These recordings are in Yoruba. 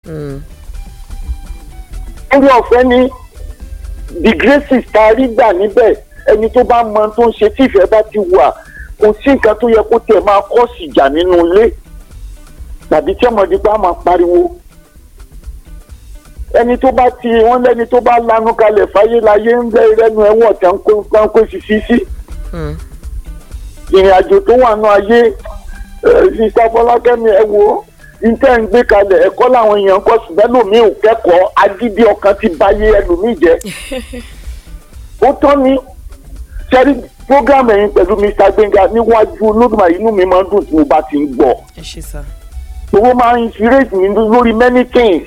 orí ọ̀fẹ́ ni the graces tá a rí gbà níbẹ̀ ẹni tó bá mọ tó ń ṣe tí ìfẹ́ bá ti wà kò sí nǹkan tó yẹ kó tẹ̀ máa kọ́ sí ìjà nínú ilé tàbí tí ọmọdé bá máa pariwo ẹni tó bá ti wọ́n lẹ́ni tó bá lanu kalẹ̀ fáyé láyé ń bẹ́ rẹ́nu ẹ̀wọ̀n tẹ̀ ń kó ń kó sí sí sí ìrìn àjò tó wà nù ayé sísá fọlákẹ́mi ẹ wo níta ń gbé kalẹ̀ ẹ̀kọ́ làwọn èèyàn kọ́ ṣùgbọ́n lómi ò kẹ́kọ̀ọ́ agídí ọkàn ti báyé ẹlòmíì jẹ́ ó tán ni sẹ́rí program ẹ̀yin pẹ̀lú Mr. Gbénga níwájú Olódùmarè inú mi máa ń dùn tí mo bá ti ń gbọ́ ẹ ṣe sá. owó máa ń inspirate mi lórí many things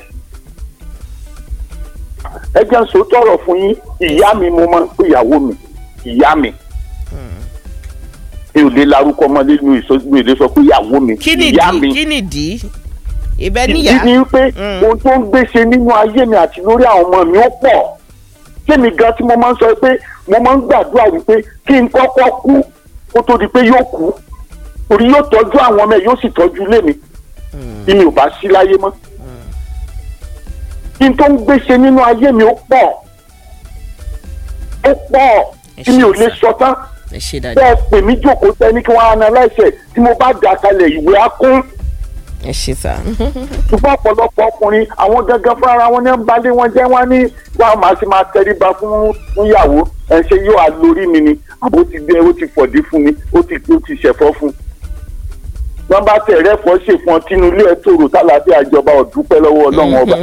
ẹ jẹ́ ń sọ tọrọ fún yín ìyá mi mo máa ń pè ìyàwó mi ìyá mi mi ò lè larúkọ ọmọdé mi ò lè sọ pé ìyàwó mi kí ni ìyá ìdí mi kí ni ìdí ìbẹ́ ìdí níyà ni pé ohun tó ń gbèsè nínú ayé mi àti lórí àwọn ọmọ mi ó pọ̀ kémi gan tí mo máa ń sọ pé mo máa ń gbàdúrà wípé kí n kọ́kọ́ kú kó tó di pé yóò kú torí yóò tọ́jú àwọn ọmọ ẹ̀ yóò sì tọ́jú ilé mi bí mi ò bá sí láyé mọ́ kí n tó ń gbèsè nínú ayé mi ó pọ̀ ó pọ̀ tí mi ò lè sọ tán ẹ ṣe dáadáa bẹ́ẹ̀ pè mí jókòó sẹ́ni kí wọ́n analyse ẹ̀ tí mo bá dà kalẹ̀ ìwé á kún ẹ ṣe sá. ṣùgbọ́n ọ̀pọ̀lọpọ̀ ọkùnrin àwọn gangan fúnra wọn ní ń balẹ̀ wọn jẹ́ wọn ní wọn máa ṣe máa tẹríba fún fún ìyàwó ẹ̀ ṣe yóò á lórí mi ni àbó ti gbé ó ti fọ̀dí fún mi ó ti ó ti ṣẹ̀fọ́ fún wọ́n bá tẹ̀ rẹ́fọ́ ṣèfọ́n tínú ilé ẹ̀ tòrò tálàfíà ìjọba ọ̀dúpẹ́ lọ́wọ́ ọlọ́run ọba.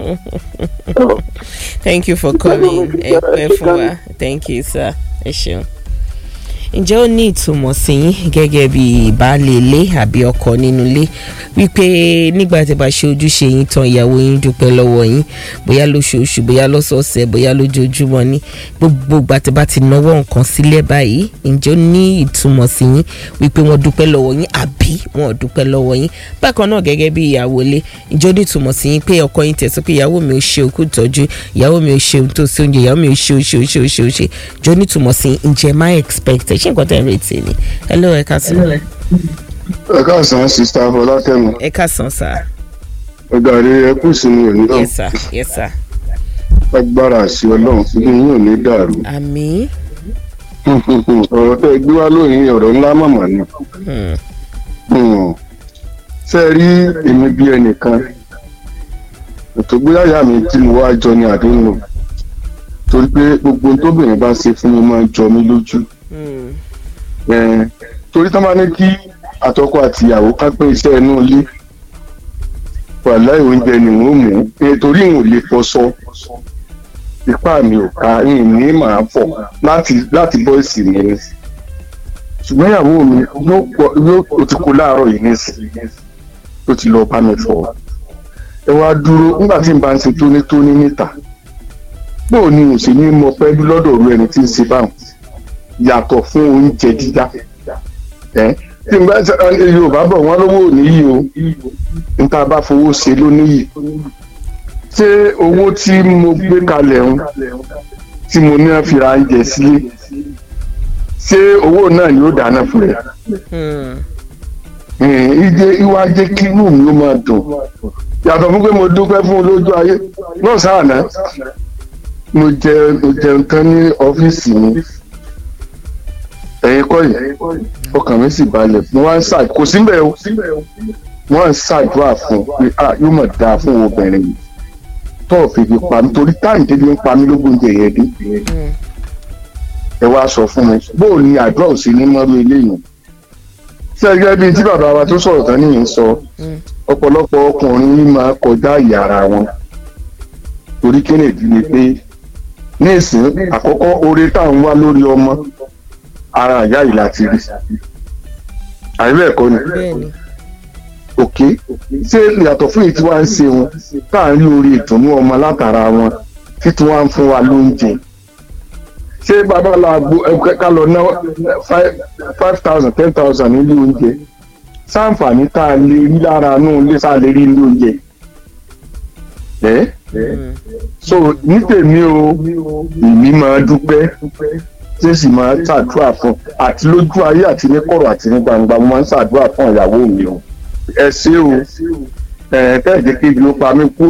thank you for calling ẹ pẹ́ fún wa thank you sir ẹ ṣeun. ǹjẹ́ ó ní ìtumọ̀ sí yín gẹ́gẹ́ bí ìbáálé ilé àbí ọkọ nínú ilé wípé nígbà tí bá ṣe ojúṣe yín tán ìyàwó yín dúpẹ́ lọ́wọ́ yín bóyá lóṣooṣù bóyá lọ́sọ̀ọ̀sẹ̀ bóyá lójoojúmọ́ ní gbogbo ìgbà tí bá ti náwó nǹkan sílẹ̀ báyìí ǹjẹ́ ó ní ìtumọ̀ sí yín wípé wọ́n dúpẹ́ lọ́wọ́ yín àbí wọn ò dúpẹ́ lọ́wọ́ yín bákan náà gẹ́gẹ́ bí ìyàwó ilé ǹjẹ́ ó ní ìtumọ̀ sí yín pé ọkọ yín tẹ̀sọ́ pé ìyàwó mi ò ṣe òkú ìtọ́jú ìyàwó mi ò ṣe ohun tó ṣe oúnjẹ ìyàwó mi ò ṣe oṣù oṣù oṣù oṣù ǹjẹ́ ó ní ìtumọ̀ sí yín ǹjẹ́ máa expect ẹ̀ ṣé nǹkan tẹ̀ ń retí ni hello ẹ ká sí ẹ káàsán sista fọlákẹ́mi ẹ ká sàn sá ọ̀gá rẹ ẹ kú ìsinmi òní náà yes sir yes sir agbára àṣì ọlọ́run fún yín ò ní dàrú àmín ọ̀rọ̀ tẹ́ ẹ gbé wá lóyìn ọ̀rọ̀ ńlá màmá ni Hmm. Hmm. ṣé ẹ rí èmi bí ẹnìkan ètò gbéyàyà mi tí mo wá jọ ní àdéhùn torí pé gbogbo ohun tóbìnrin bá ṣe fún mi máa ń jọ mí lójú Hmm. Eh, torí tán bá ní kí àtọkọ àti ìyàwó ká pín iṣẹ́ inú ilé wàláì oúnjẹ ni wọ́n mú eh, torí n ò lè fọṣọ ipá mi ò ká n ní màá fọ̀ láti láti bọ́ ìsì mi ni ṣùgbọ́n ìyàwó mi yóò pọ̀ yóò ó ti kó láàárọ̀ yìí nísìnyí ó ti lọ bá mi fọ̀ ẹ wá dúró nígbà tí n bá ń ṣe tónítóní níta bóò ni mo sì ní mọ pẹ́lú lọ́dọ̀ òru ẹni tí ń ṣe báwọn yàtọ̀ fún oúnjẹ dídá ẹ tí n bá ṣe ẹ, yorùbá bọ̀ wọ́n lówó ò níyì o n ta bá fowó ṣe ló níyì ṣé owó tí mo gbé kalẹ̀ ń tí mo ní fi ra oúnjẹ sílé ṣé owó náà ni ó dáná fún rẹ Hmm. ìdè ìwà jẹ́ kí inú mi ó máa dùn yàtọ̀ fún pé mo dúpẹ́ fún olójú ayé náà sáànà mo jẹ mo jẹun tán ní ọ́fíìsì mi ẹ̀yin kọ́ yìí ọkàn mi sì balẹ̀ mo wá ń ṣà kò síbẹ̀ o mo wá ń ṣàdúrà fún un pé ah yóò mọ̀ dáa fún obìnrin yìí tó ò fi fi pa mí torí táyì débi ń pa mí lógún oúnjẹ yẹn dé ẹ wá sọ fún mi bóò ni àdúrà ò sí ní mọ́rú eléyìí ṣé ẹgbẹ́ bíi tí bàbá wa tó sọ̀rọ̀ tán nìyẹn sọ ọ̀pọ̀lọpọ̀ ọkùnrin yìí máa kọjá ìyá ara wọn torí kennedy ni pé ní ìsìn àkọ́kọ́ oore tá à ń wá lórí ọmọ ara ìyá yìí láti rí àìbẹ̀ ẹ̀kọ́ ni bẹ́ẹ̀ni òkè ṣé yàtọ̀ fún èyí tí wọ́n ń ṣe wọn tá à ń rí orí ìdùnnú ọmọ látara wọn tí tí wọ́n ń fún wa lóúnjẹ ṣé bàbá la gbo ẹ ká lọ ná five five thousand ten thousand nílé oúnjẹ sáǹfààní tá a lè rí lára inú ilé tá a lè rí nílé oúnjẹ ẹ so ní tèmi o èmi máa dúpẹ́ tí sì máa ṣàdúrà fún àti lójú ayé àti ní kọ̀rọ̀ àti ní gbangba mo máa ń ṣàdúrà fún ìyàwó mi o ẹ ṣé o ẹ tẹ́ẹ̀ jẹ́ kí ibi ó pa mí kú